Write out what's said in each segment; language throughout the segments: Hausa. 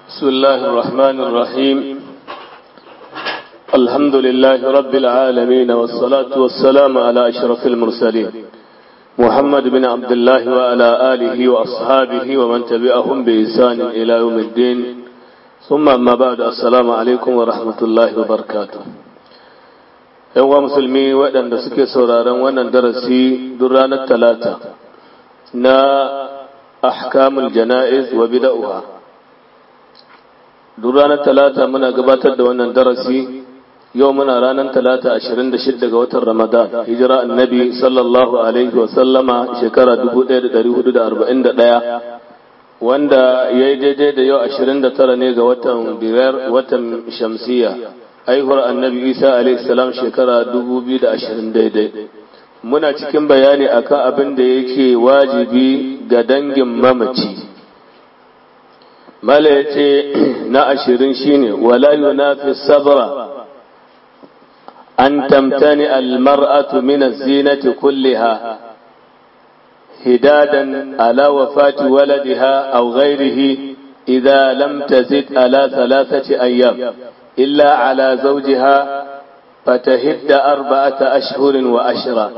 بسم الله الرحمن الرحيم الحمد لله رب العالمين والصلاة والسلام على أشرف المرسلين محمد بن عبد الله وعلى آله وأصحابه ومن تبعهم بإحسان إلى يوم الدين ثم أما بعد السلام عليكم ورحمة الله وبركاته yawa musulmi waɗanda suke sauraron wannan darasi duk ranar talata na ahkamul jana'iz wa bida'uha duk ranar talata muna gabatar da wannan darasi yau muna ranar talata 26 ga watan ramadan hijira annabi sallallahu alaihi wa sallama shekara 1441 wanda ya yi daidai da yau 29 ne ga watan biyar watan shamsiya aihuwar annabi isa alaihi salam shekara 2020 daidai muna cikin bayani akan abin da yake wajibi ga dangin mamaci mala ya ce na ashirin shine wala yunafi sabra an tamtani almar'atu min az-zinati kulliha hidadan ala wafati waladiha aw ghayrihi idha lam tazid ala thalathati ayyam illa ala zawjiha fatahidda arba'ata ashhurin wa ashra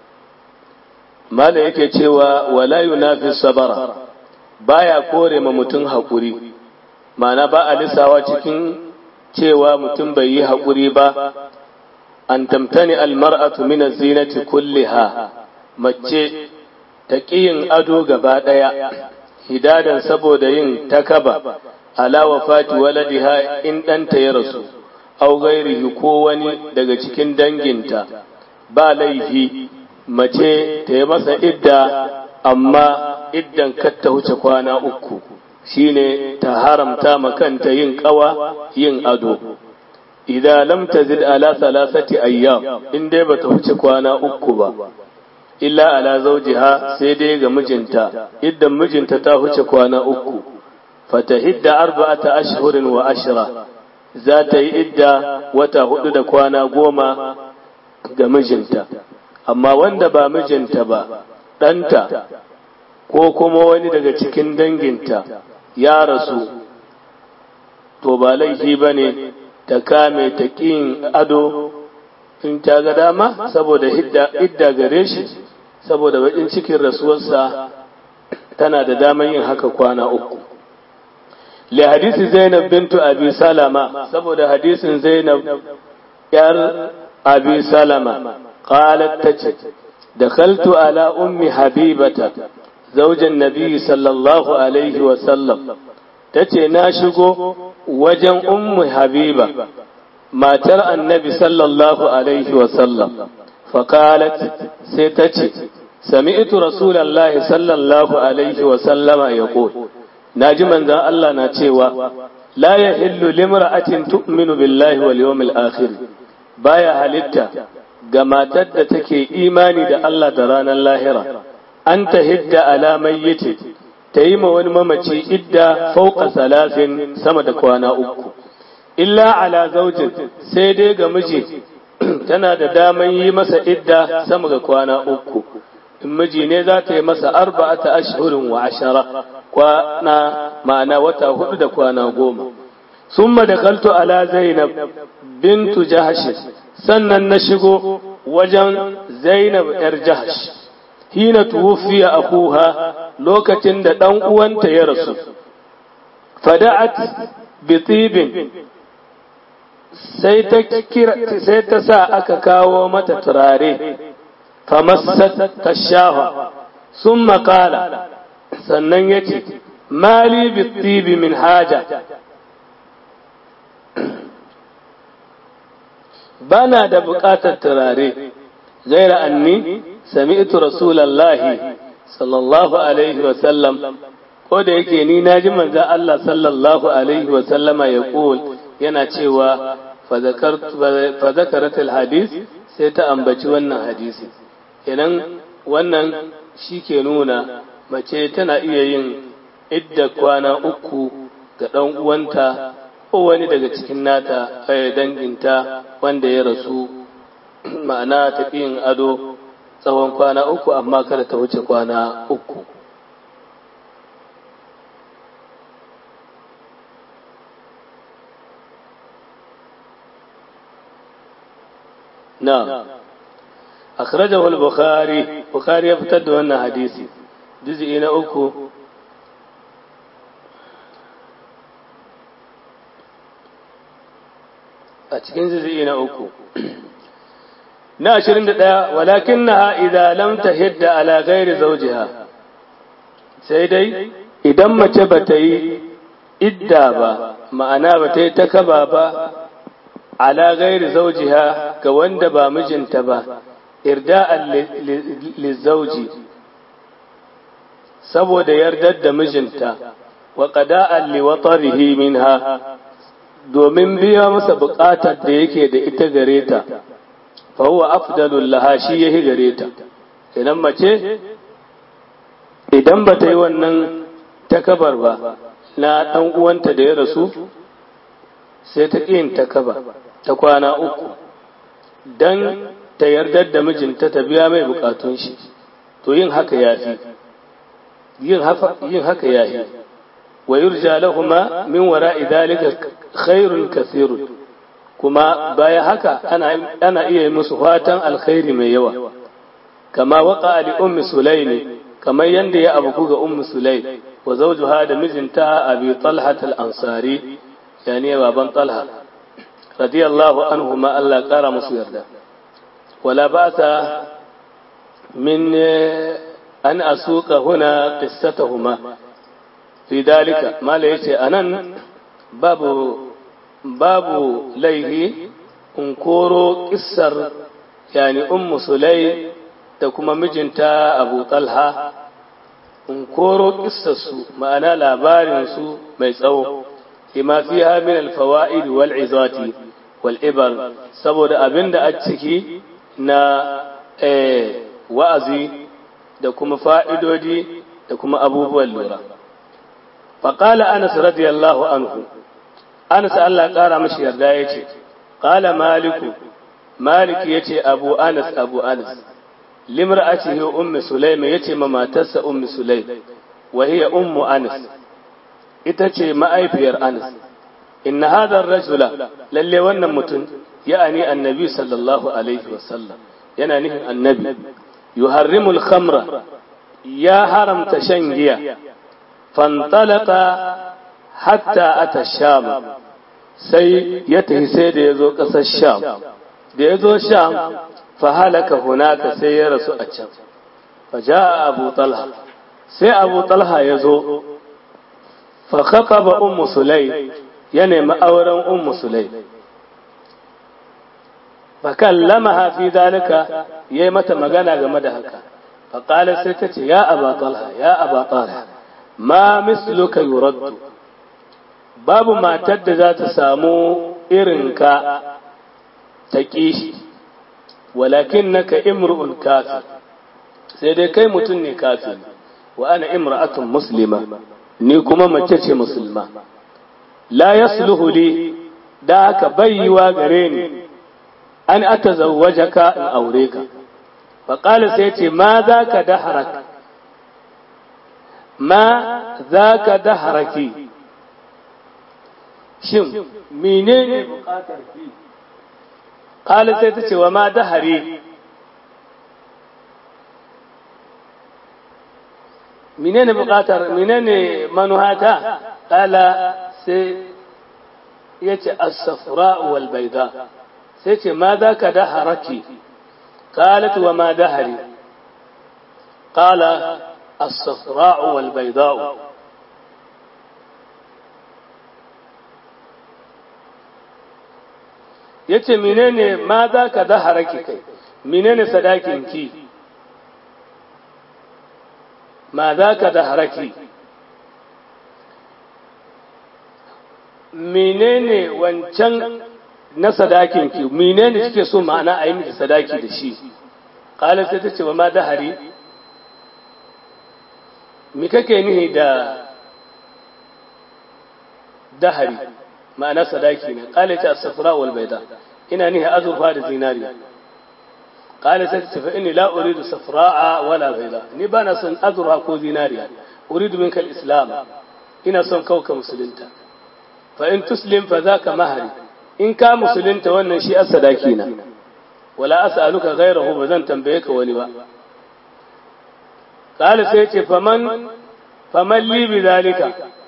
mala yake cewa wala yunafi sabara baya kore ma mutum haƙuri ma'ana ba a lissawa cikin cewa mutum bai yi haƙuri ba an tamtani almar'atu min zinati kulliha mace ta yin ado gaba ɗaya hidadan saboda yin takaba ala wafati waladiha in ɗanta ya rasu au gairihi ko wani daga cikin danginta ba laifi mace ta yi masa idda amma iddan ta wuce kwana uku shine ta haramta makanta yin kawa yin ado idan lam tazid ala salasati ayyam in dai bata wuce kwana uku ba illa ala zawjiha sai dai ga mijinta iddan mijinta ta wuce kwana uku fatahidda arba'ata ashhurin wa ashra za ta yi idda wata hudu da kwana goma ga mijinta amma wanda ba mijinta ba ɗanta ko kuma wani daga cikin danginta ya rasu to ba laifi ba ne ta kame ta ƙin ado in ta ga dama saboda idda gare shi saboda baƙin cikin rasuwarsa tana da daman yin haka kwana uku li hadisi zainab bintu abi salama saboda hadisin zainab yar abi salama qalat tace دخلت على أم حبيبة زوج النبي صلى الله عليه وسلم تتي ناشقو وجن أم حبيبة ما ترى النبي صلى الله عليه وسلم فقالت ستتي سمعت رسول الله صلى الله عليه وسلم يقول ناجي من ذا الله ناتيوا لا يحل لامرأة تؤمن بالله واليوم الآخر بايا halitta ga matar da take imani da Allah da ranar lahira an ta hidda alamai yace ta yi ma wani mamaci idda fauka salafin sama da kwana uku illa ala zaujin sai dai ga miji tana da daman yi masa idda sama ga kwana uku in miji ne za ta yi masa arba'ata ashhurin wa ashara kwana ma'ana wata hudu da kwana goma summa da kaltu ala zainab bintu jahash sannan na shigo wajen Zainab ‘yar Jahash, hina tuwufiya akuha lokacin da ɗan uwanta ya rasu, fada'at bitibin sai ta sa aka kawo mata turare, famassat ta shafa, sun makala, sannan ya ce, Mali bitibi min haja, bana da buƙatar turare gaira anni sami'tu rasulallahi sallallahu alaihi wa sallam ko da yake ni naji manzon Allah sallallahu alaihi wa sallama ya yana cewa fa zakaratul hadis sai ta ambaci wannan hadisi idan wannan shi ke nuna mace tana iya yin idda kwana uku ga ɗan uwanta ko wani daga cikin nata danginta wanda ya rasu ma'ana tafiyin ado tsawon kwana uku amma kada ta wuce kwana uku na akhrajahu al-bukhari bukhari ya fitar da wannan hadisi juz'i na uku a cikin juz'i na uku na 21 walakinnaha idza lam tahidda ala ghairi zawjiha sai dai idan mace bata yi idda ba ma'ana bata yi takaba ba ala ghairi zawjiha ga wanda ba mijinta ba irda'an lizauji saboda yardar da mijinta wa qada'an liwatarihi minha domin biya masa buƙatar da yake da ita gare ta fa huwa afdalul laha shi yahi gare ta idan mace idan ba ta yi wannan takabar ba na ɗan uwanta da ya rasu sai ta ƙin takaba ta kwana uku dan ta yardar da mijinta ta biya mai bukatun shi to yin haka yafi yin haka yafi wa yurja lahuma min wara'i dhalika khairun kathirun kuma baya haka ana ana iya musu fatan alkhairi mai yawa kama waqa li ummi sulaimi kamar yanda ya abu ga ummi sulaim wa zawjuha da mijinta abi talha al-ansari yani baban talha radiyallahu anhu ma Allah kara musu yarda ولا بأس من أن أسوق هنا قصتهما في ذلك ما ليس أنا باب باب ليه انكورو قصر يعني أم سليم تكما مجنتا أبو طلحة انكورو قصص ما أنا لابارنسو ميسأو لما فيها من الفوائد والعظات والإبر سبب أبند أتسكي na wa'azi da kuma fa'idodi da kuma abubuwan lura. Faƙala Anas radiyallahu anhu, Anas Allah ƙara mashi yarda ya ce, ƙala Maliku, Maliki ya ce Abu Anas, Abu Anas, limar a ce Ummi Sulaim ya ce ma matarsa Ummi Sulaim, wahiyar Ummu Anas, ita ce ma'aifiyar Anas. Inna hadar rajula, lalle wannan mutum يعني النبي صلى الله عليه وسلم yana nufin annabi yuharrimul khamra ya haramta shan giya fantalaka hatta ata sham sai ya tafi sai da ya zo ƙasar sham da ya zo sham fa halaka hunaka sai ya rasu a can fa ja'a abu talha sai abu talha ya zo fa khataba ummu sulay ya nemi auren ummu sulay فكلمها في ذلك يي متى magana game da haka فقال sai ta ce ya aba talha ya aba talha ma misluka yuraddu babu matar da za ta samu irinka ta kishi walakinnaka imru'un kafir sai dai kai mutum ne kafir wa ana imra'atun muslima ni kuma mace ce musulma la yasluhu li da haka bayyiwa gare ni an ata zawajaka in aure ka faƙali sai ce ma za ka daharak ma za ka daharaki shin mene ne buƙatar ki ƙali sai ta ce wa ma dahari mene ne buƙatar mene ne manuhata ƙala sai ya ce as-safra wal baida sai ce ma za ka daharaki قالت وما دهري قال الصفراء والبيضاء yace menene ma za ka zahara ki kai menene sadakin ki ma za ka zahara ki menene wancan na sadakin ki menene kike so ma'ana a yi miki sadaki da shi qala sai tace wa ma dahari me kake nihi da dahari ma'ana sadaki ne qala ta as-safra wal bayda ina nihi azurfa da zinariya qala sai tace fa inni la uridu safra'a wala bayda ni bana son azurfa ko zinariya uridu minka al-islam ina son kauka musulunta fa in tuslim fa zaka mahari in ka musulunta wannan shi a sadaki na wala as'aluka ghayrahu ba zan tambaye ka wani ba qala sai ce faman faman li bi zalika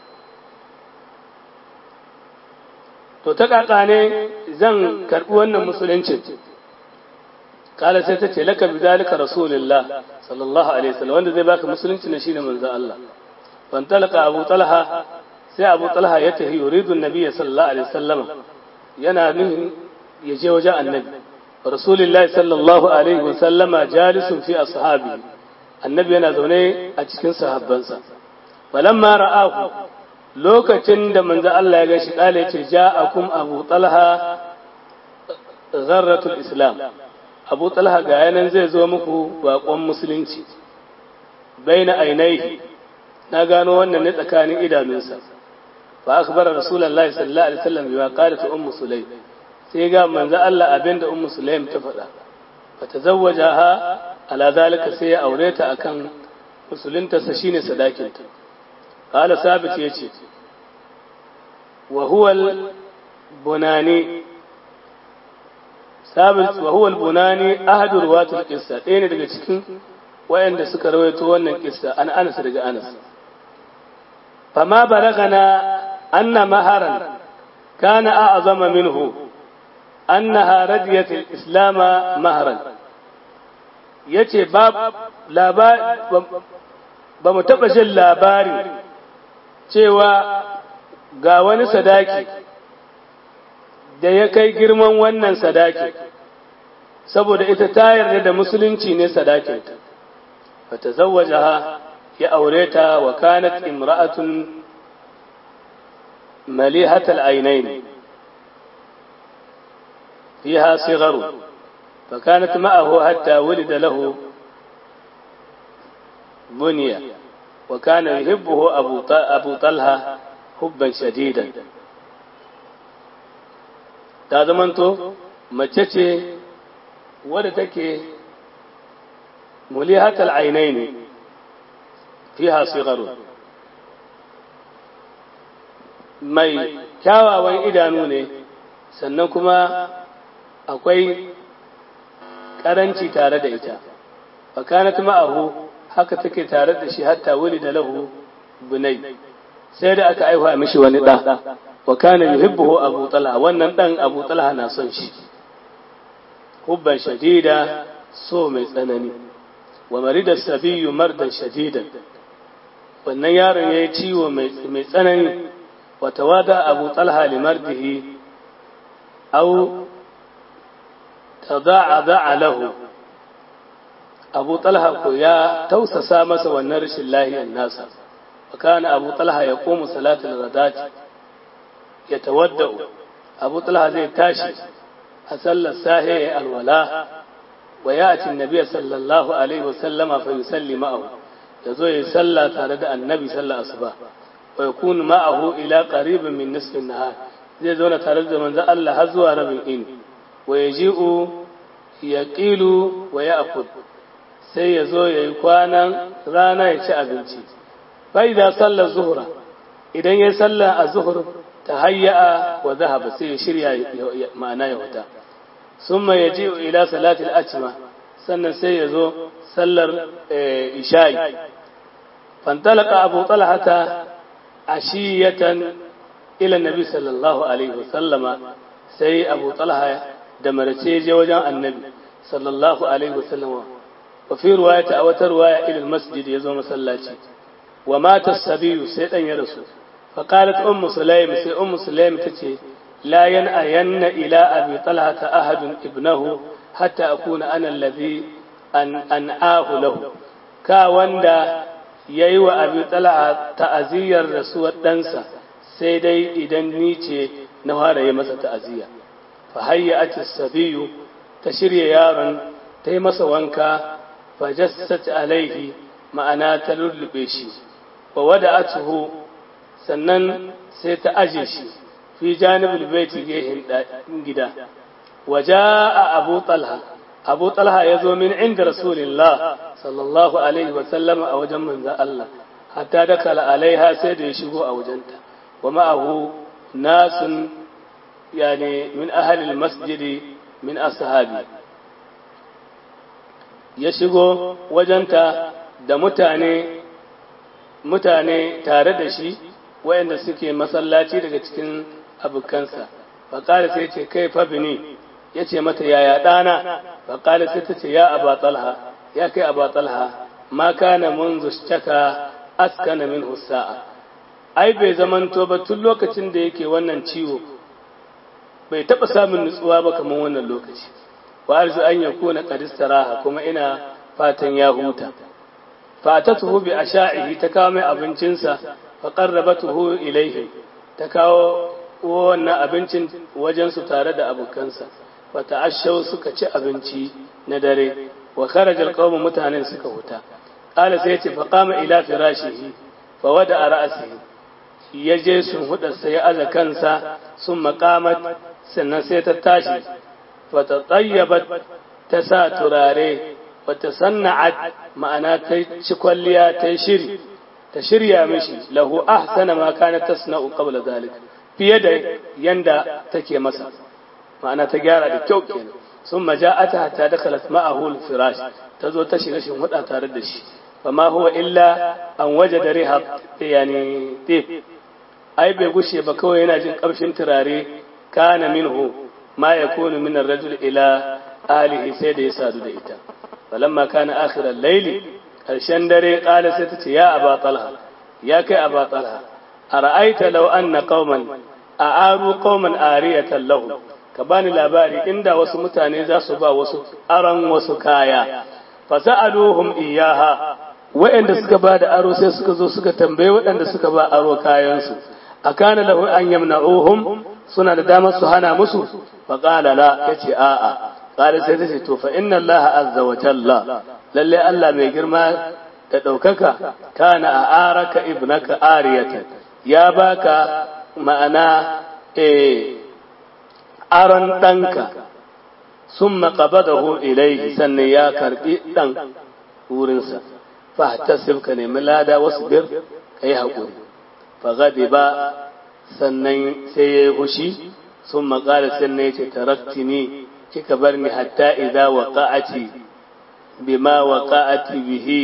to ta kaka ne zan karbi wannan musulunci kala sai ta ce laka bi zalika rasulullah sallallahu alaihi wasallam wanda zai baka musulunci ne shine manzo Allah fan talaka abu talha sai abu talha ya tafi yuridu nabiyyi sallallahu alaihi wasallam yana nufin ya je wajen annabi rasulullahi sallallahu alaihi wasallama jalisun fi ashabi annabi yana zaune a cikin sahabbansa falamma ra'ahu lokacin da manzo Allah ya gashi kale yace ja'akum abu talha gharratul islam abu talha ga yanan zai zo muku bakon musulunci baina ainihi na gano wannan ne tsakanin idanunsa fa akhbara rasulullahi sallallahu alaihi wasallam bima qalat ummu sulaym sai ga manzo Allah abinda ummu sulaym ta faɗa fa tazawwajaha ala zalika sai ya aure ta akan musulunta sa shine sadakinta qala sabit yace wa huwa al-bunani sabit wa huwa al-bunani ahadu ruwatul qissa ɗaya ne daga cikin wayanda suka rawaito wannan kissa an Anas daga Anas fama balagana anna maharan kana a'zama minhu annaha radiyat al-islam maharan yace ba ba mu taba jin labarin cewa ga wani sadaki da ya kai girman wannan sadaki saboda ita ta yarda da musulunci ne sadakinta fata zawajaha ya aure ta wa kanat imra'atun malihatal ainain fiha sigharu فكانت معه حتى ولد له بنية وكان يحبه أبو أبو طلحة حبا شديدا ta zamanto mace ce wadda take mulihatal ainai ne fiha sigaru mai kyawawan idanu ne sannan kuma akwai karanci tare da ita fakanat ma'ahu haka take tare da shi hatta wuli da lahu bunai sai da aka aiwa mishi wani ɗa wa kana yuhibbuhu abu talha wannan dan abu talha na son shi hubban shadida so mai tsanani wa marida sabiyu mardan shadidan wannan yaron yayi ciwo mai tsanani wa tawada abu talha li mardihi aw tada'a lahu abu talha ko ya tausasa masa wannan rashin lahiyar nasa wa kana abu talha ya komu salatul ghadati ya tawadda'u abu talha zai tashi a sallar sahi ya alwala wa ya ci nabiya sallallahu alaihi wasallama fa yusalli ma'ahu ya zo ya salla tare da annabi sallar asuba wa yakunu ma'ahu ila qaribin min nisfin nahar zai zauna tare da manzon Allah har zuwa rabin in wa yaji'u yaqilu wa ya'kul sai ya zo ya yi kwanan rana ya ci abinci fa idan sallar zuhra idan ya salla a zuhur ta hayya'a wa zahaba sai ya shirya ma'ana ya wuta sun ya ji ila salatul acima sannan sai ya zo sallar isha'i fantalaka abu talhata ashiyatan ila nabi sallallahu alaihi wasallama sai abu talha da marace je wajen annabi sallallahu alaihi wasallama wa fi ruwayata a wata ruwaya ila masjid ya zo masallaci wa mata sabiyu sai dan ya rasu فقالت أم سليم سي أم سليم تتي لا ينأين إلى أبي طلحة أحد ابنه حتى أكون أنا الذي أن أنآه له كا وندا ييوى أبي طلحة تأزير رسول دنسا سيدي إذن نيتي نوار يمس تأزير فهيأت السبي تشري يارا تيمس وانكا فجست عليه معنا تلل بيشي وودأته sannan sai ta aje shi fi janibul baiti gehen gida waja abu talha abu talha ya zo min inda rasulillah sallallahu alaihi wa sallam a wajen manzan Allah hatta da kala alaiha sai da ya shigo a wajenta wa ma'ahu nasun yani min ahalil masjidi min ashabi ya shigo wajenta da mutane mutane tare da shi wayanda suke masallaci daga cikin abokansa faƙali sai ce kai fa bini ya ce mata yaya ɗana faƙali sai ta ce ya aba talha ya kai aba talha ma kana munzu shaka askana min sa'a ai bai zamanto ba tun lokacin da yake wannan ciwo bai taɓa samun nutsuwa ba kamar wannan lokaci wa arzu an yakuna qad istaraha kuma ina fatan ya huta fatatuhu bi asha'ihi ta kawo mai abincinsa fa qarrabatuhu ilayhi ta kawo wannan abincin wajen su tare da abokansa fa ta'ashaw suka ci abinci na dare wa kharaja alqawmu mutanen suka huta qala sai ce fa qama ila firashihi fa wada ra'sihi ya je sun hudarsa ya aza kansa sun maqamat sannan sai ta tashi fa ta tayyabat ta sa turare wata sanna'at ma'ana ta ci kwalliya ta shiri ta shirya mishi lahu ahsana ma kana tasna'u qabla zalik fiye da yanda take masa ma'ana ta gyara da kyau kenan sun maja'ata ta dakhalat ma'ahu al-firash ta zo ta shiga shin huda tare da shi fama huwa illa an wajada riha yani tip ai bai gushe ba kawai yana jin kamshin turare kana minhu ma yakunu min ar-rajul ila alihi sai da ya sadu da ita falamma kana akhiral layli karshen dare kala sai tace ya aba talha ya kai aba talha ara'aita law anna qauman a'aru qauman ariyatan lahu ka bani labari inda wasu mutane za su ba wasu aran wasu kaya fa sa'aluhum iyaha wa'anda suka ba da aro sai suka zo suka tambaye waɗanda suka ba aro kayansu akana lahu an yamna'uhum suna da damar su hana musu fa qala la yace a'a qala sai tace to fa inna allaha azza wa jalla lalle Allah mai girma da daukaka kana a araka ibnaka ariyatan ya baka ma'ana eh aron danka summa qabadahu ilayhi sannan ya karbi dan wurinsa fa tasib ka nemi lada wasbir kai hakuri fa ba sannan sai ya yi hushi sun maƙala sannan ya ce taraktini kika bar ni hatta idza waqa'ati bima waqa'ati bihi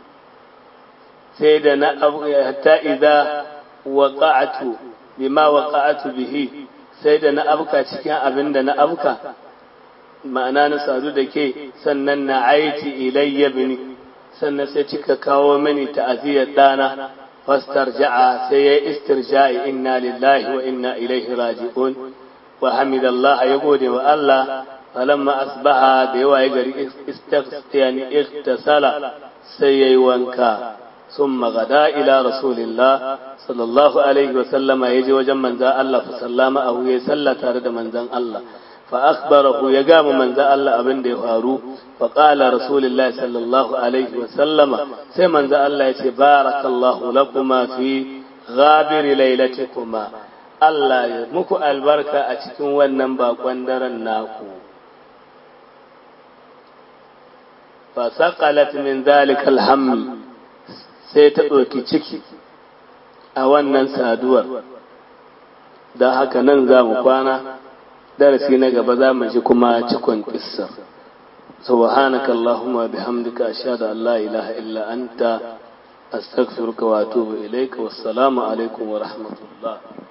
sai da na hatta idza waqa'atu bima waqa'atu bihi sai da na abka cikin abin da na abka ma'ana na sadu da ke sannan na aiti ilayya bini sannan sai kika kawo mini ta'aziyar dana فاسترجع سي استرجاع إنا لله وإنا إليه راجعون وحمد الله يقول والله فلما أصبح ديوا يقري يعني اغتسل سي وانكا ثم غدا إلى رسول الله صلى الله عليه وسلم يجي وجم من ذا الله فسلم أو يسلى تارد من ذا الله فأخبره يقام من ذا الله أبن دي فارو فقال رسول الله صلى الله عليه وسلم سيمن ذا الله يتي بارك الله لكما في غابر ليلتكما الله يمكو البركة أتكون وننبا قندر الناكو فسقلت من ذلك الهم سيتأوكي تشكي أولا سادور da haka nan za mu kwana darasi na gaba za mu ji kuma cikon kissar subhanaka allahumma bihamdika ashhadu an la ilaha illa anta astaghfiruka wa atubu ilayka wassalamu alaikum wa rahmatullah